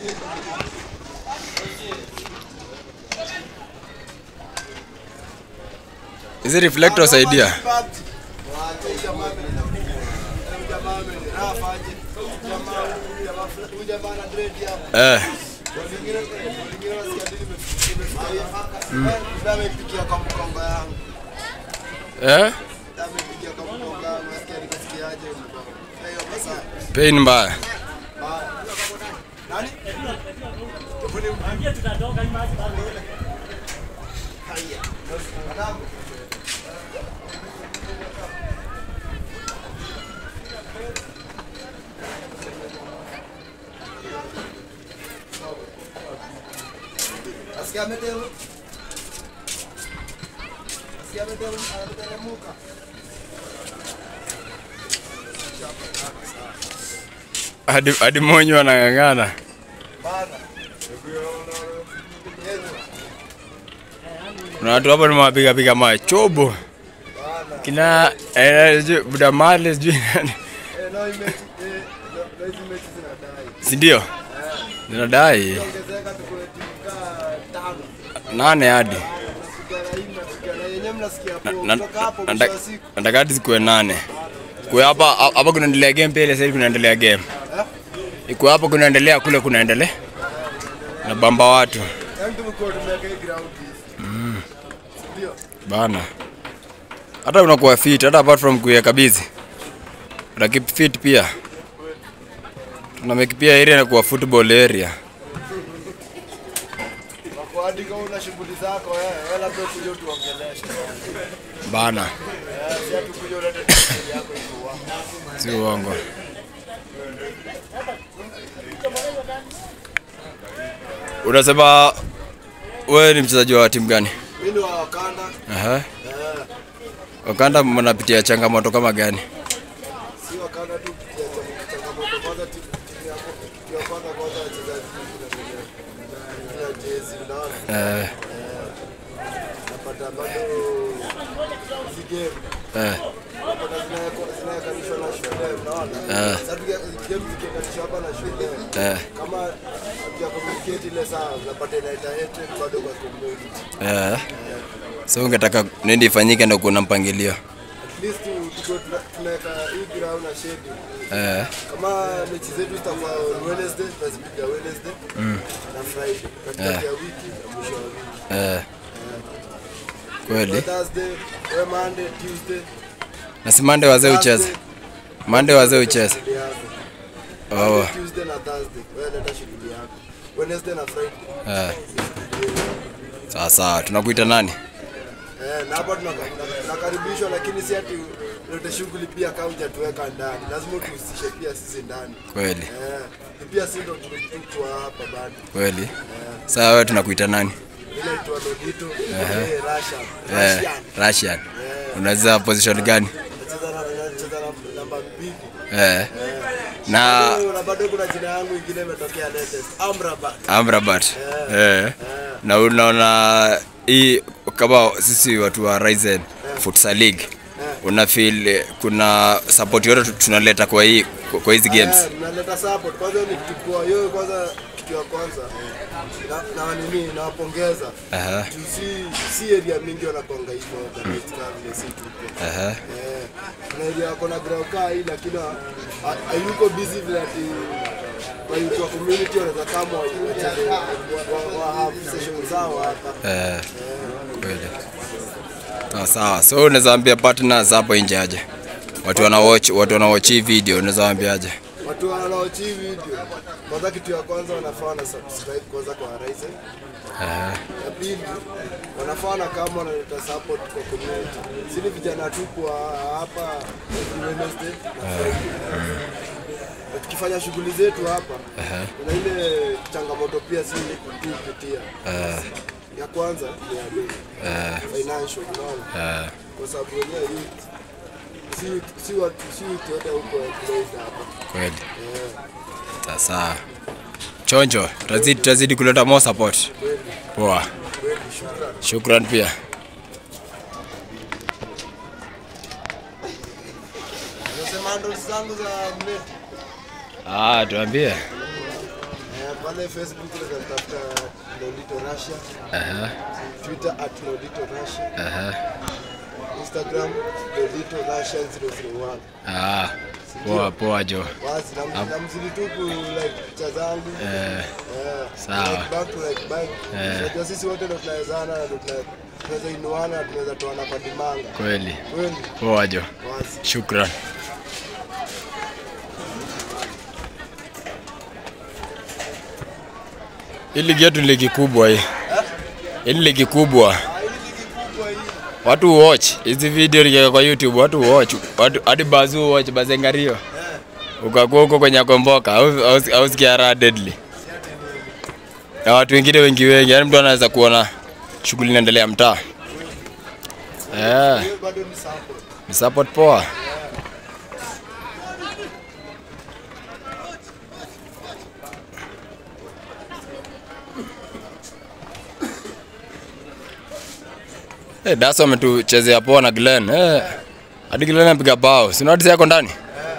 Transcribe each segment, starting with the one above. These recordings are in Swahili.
Hizi reflector saidia. Eh. Amepigia kwa mkongo yangu. Eh? Amepigia kwa mkongo yangu. Nasikia nikasikiaje mkongo. Hiyo pesa. Pain mbaya. Nani? Nasikia ameteu. Nasikia ameteu, ametelemuka. Hadi hadi monyo anang'ang'ana. Bana. Kuna watu hapa nimewapiga piga machobo. Kina eh, sijui buda mali sijui nani. Eh, no image, eh, no- no hizi mechi zinadai. Si ndio? Zinadai Ongezeka tukue timu kaa tano. nane hadi. Mnasikia na hii, mnasikia na yenyewe mnasikia Na- poa. na- Kutoka hapo na- mwisho wa siku. Nataka hadi zikuwe nane. Kwa hapa hapa kunaendelea game pale sasa hivi kunaendelea game. Iko hapa kunaendelea kule kunaendelea. Na bamba watu. Yaani tumekuwa tumeweka hii ground hizi. Ndio. Bana. Hata unakuwa fit, hata apart from kuweka busy. Una keep fit pia. Tuna make pia area inakuwa football area. Wako hadi kama una shughuli zako eh, wewe labda ukuje utuongeleshe. Bana. Eh, si ati ukuje ulete shughuli yako ikuwa. Si uongo. Unasema wewe ni mchezaji wa timu gani? Mimi ni wa Wakanda. Aha. Eh, Wakanda mnapitia changamoto kama gani? si Wakanda tu ya chang- changamoto kwanza timu timu yako kitu ya kwanza kwanza wachezaji kuna jezi unaona. Eh, Napata bado hizi game eh, napata zinawekwa- zinawekanishwa na shule unaona. Eh. Sasa tukia- game zikiwekanishwa hapa na shule eh, kama hatuja communicate ile saa unapata inaita hatred bado kwa community. eh. So ungetaka nini ifanyike ndio kuna mpangilio? At least tu- tukiwa tuna- tunaweka hii ground na schedule. Eh, Kama mechi zetu zitakuwa on Wednesday, tunazipiga Wednesday na Friday katikati ya wiki na mwisho wa wiki. eh. Kweli. Thursday, we Monday, Tuesday, Na si Monday wazee ucheze. Thursday, Monday wazee ucheze. shughuli yako. Oh, Monday, Tuesday na Thursday, wewe leta shughuli yako. Wednesday na Friday. eh. Sawa sawa, tunakuita nani? Eh, na hapa tunaka- tuna- tunakaribishwa lakini si ati lete shughuli pia kama hujatuweka ndani. Lazima tuhusishe pia sisi ndani. Kweli. Eh, pia sisi ndo tuko hapa bado. Kweli. Sawa wewe tunakuita nani? Mimi naitwa Lodito, eh, Russia. Eh, Russian. Russian. Unaweza position gani? Nacheza na nacheza na namba mbili. Eh. Na Na bado kuna jina yangu ingine imetokea latest. Amrabat. Amrabat. Eh. Na unaona hii kama sisi watu wa Ryzen Futsal League una feel eh, kuna support yote tunaleta kwa hii kwa hizi games. Eh, naleta support. Kwanza ni kitu kwa hiyo kwanza kitu ya kwanza. Na, na nini nawapongeza. Aha. Juu si si area mingi wanakonga hivyo organized kama vile si tuko. Aha. Eh, kuna area wako na ground kaa hii lakini ha- ha- hayuko busy vile ati kwa hiyo kwa community wanaweza kama wacheze wa- wa have session zao hapa. Eh. Kweli. Sawa sawa. So unaweza ambia partners hapo nje aje. Watu wana watch, watu wana watch hii video unaweza waambiaje? Watu wanaochi hii video, kwanza kitu ya kwanza wanafaa wana subscribe kwanza kwa Horizon. Eh. Ya pili wanafaa na kama wanaleta support kwa community. Sisi vijana tu kwa hapa every Wednesday na Friday. Na tukifanya shughuli zetu hapa kuna ile changamoto pia si tupitia. Ya kwanza ni ya financial, unaona? Eh. Kwa sababu wenyewe youth si si watu si youth wote huko employed hapa. Kweli. Eh. Sawa sawa. Chonjo, tutazidi tutazidi kuleta more support. Poa. Kweli, shukrani. Shukran pia. Unasema handles zangu za mnet. Ah, tuambie. Eh, pale Facebook unaweza tafuta Nolito Russia, Aha, Twitter at Nolito Russia, aha. Instagram Nolito Russia 001. Ah, poa poa jo. Basi na na mzidi tu ku like picha zangu. Eh, Eh, Sawa. like back to like back. Eh. Unajua sisi wote ndo tunawezana na ndo tuna- tunaweza inuana, tunaweza toana kwa dimanga. kweli. Kweli. Poa jo. Basi. Shukran. Hii ligi yetu ni ligi kubwa hii. Hii ni ligi kubwa. Ah, hii ligi kubwa hii. Watu watch hizi video likiweka kwa YouTube, watu watch. Watu hadi bazu watch bazengario. Ukakuwa huko kwenye komboka au au au sikia raha deadly. Na watu wengine wengi wengi, yani mtu anaweza kuona shughuli inaendelea mtaa. Eh, Hiyo bado ni support. ni support poa. Eh, Daso ametuchezea poa na Glenn. Eh. Hadi Glenn amepiga bao. Si unatisi yako ndani?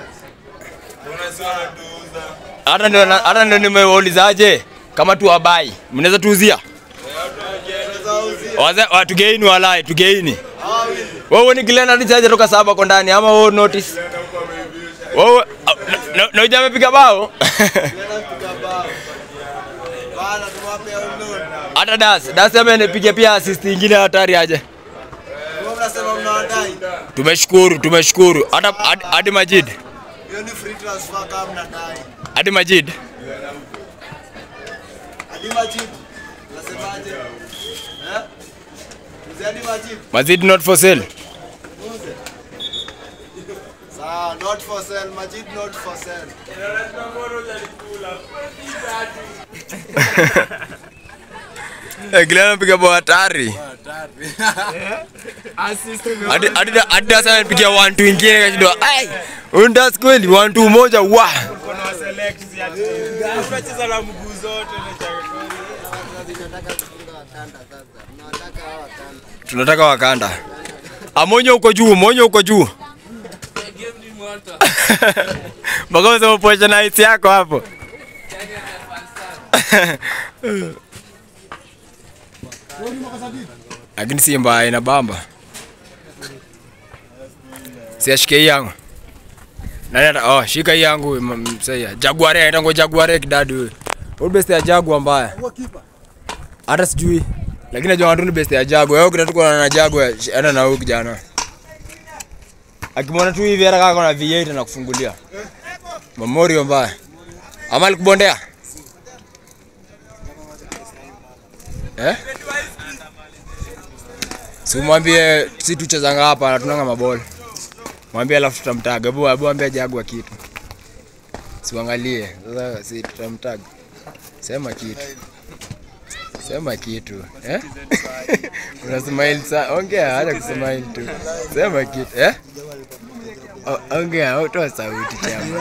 Hata ndio hata ndio nimeulizaje kama tu wabai. Mnaweza tuuzia? Waze wa tugeini walai, tugeini. Wewe ni Glenn alichaje toka saba kwa ndani ama wewe notice? Wewe na- na- na uja amepiga bao? Tunapiga bao. Bana tuwape download. Hata Das, Das amenipiga pia assist nyingine hatari aje. Wewe mnasema mnawadai. Tumeshukuru, tumeshukuru. Hata hadi- hadi Majid. Hiyo ni free transfer kama mnadai. Hadi Majid. Hadi Majid. Unasemaje? Eh? Mzee Hadi Majid. Majid not for sale. Uze. Sawa, not for sale. Majid not for sale. Eh, Glenn amepiga bao hatari. Hadi hadi hadi Das amepiga one two ingine kashindwa. Ai! Huyu Das kweli one two moja wa. Unacheza na mguu zote Tunataka Wakanda. Amonyo uko juu, Monyo uko juu. Mpaka unasema pocha na hisi yako hapo. Lakini si mbaya ina bamba. Si ashike hii yangu. Nani ata oh shika hii yangu m- msaiya. Jaguare anaita ngo Jaguare kidadu huyu. Huyu best ya Jaguar mbaya. Hata sijui. Lakini najua watu ni best ya Jaguar. Wewe kitatu kwa na Jaguar hata na huyu kijana. Akimwona tu hivi hata kama kuna V8 na kufungulia. Memorial mbaya. Ama alikubondea? Eh? Si umwambie si tuchezanga hapa na tunanga maboli. Mwambie alafu tutamtaga. Hebu hebu ambia Jaguar kitu. Siangalie. Sasa si tutamtaga. Sema kitu. Sema kitu. Eh? Una smile sa. Ongea, acha kusmile tu. Sema kitu. Eh? O- Ongea, toa sauti chama.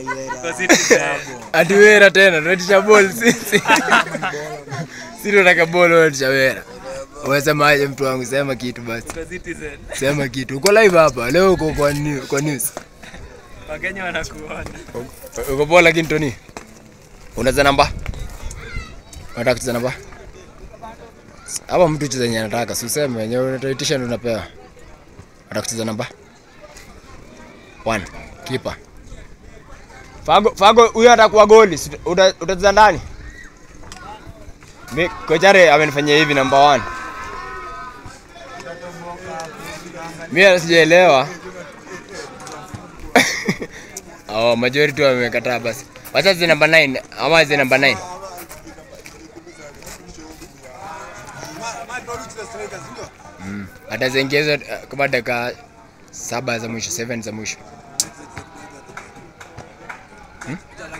Ati wera tena, tunatisha ball sisi. Sisi tunataka ball wewe tunatisha wera. Unasemaje mtu wangu, sema kitu basi. Sema kitu. Uko live hapa leo uko kwa news, kwa news. Wakenya wanakuona. Uko poa lakini Tony. Unaweza namba? Unataka kucheza namba? Hapa mtu cheza yenye anataka, si useme wenyewe unatoitisha ndio unapewa. Unataka kucheza namba? 1. Keeper. Fago Fago huyo atakuwa goli. si uta- Utacheza ndani? Mi kochare amenifanyia hivi namba 1. Mimi sijaelewa. Oh, majority wamekataa basi. Wacha zi namba 9 ama zi namba 9. Mm. Ataziongeza uh, kama dakika saba za mwisho, 7 za mwisho. Hmm?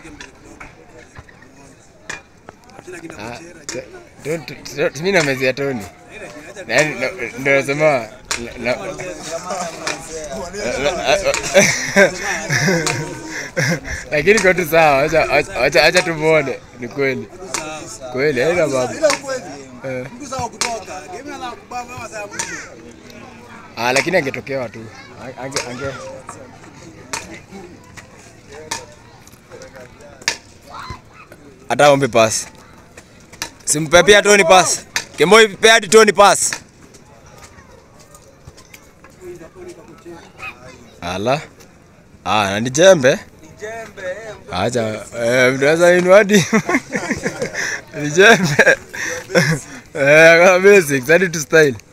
Ah, t- don't- t- don't- mimi namezea Tony. Yaani, na- Ndio nasema na- na- lakini kwa tu sawa, acha acha- acha acha tumuone. Ni kweli kweli, haina mambo eh. Ah, lakini angetokewa tu ange, ange hata ombe pass. Simpe pia Tony pass. Kemboi pea hadi Tony pass. Ala. Ah, na ni jembe. Acha eh mnaweza inua hadi. Ni jembe. Eh, kama basic, hadi tu style.